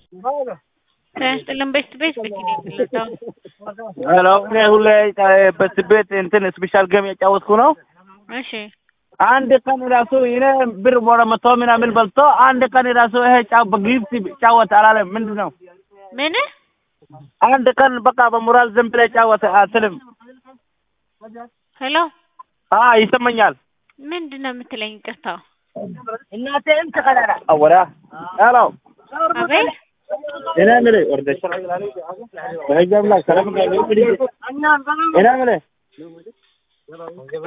ጤና ይስጥልን ቤስት ቤት ቤት ነው የምንለታው። ሄሎ እኔ ሁሌ በስ ቤት እንትን ስፔሻል ገም የጫወትኩ ነው። እሺ አንድ ቀን ራሱ ይሄ ብር ወደ መቶ ምናምን በልቶ አንድ ቀን ራሱ ይሄ ጫው በጊፍት ጫወት አላለም። ምንድን ነው ምን አንድ ቀን በቃ በሞራል ዝም ብለህ ጫወት አትልም? ሄሎ አ ይሰማኛል። ምንድን ነው የምትለኝ? ይቅርታ እናቴን ተቀዳዳ አወራ ሄሎ አቤት እኔ የምልህ ወርደሽ በህግ አምላክ ሰላም ጋር እኔ የምልህ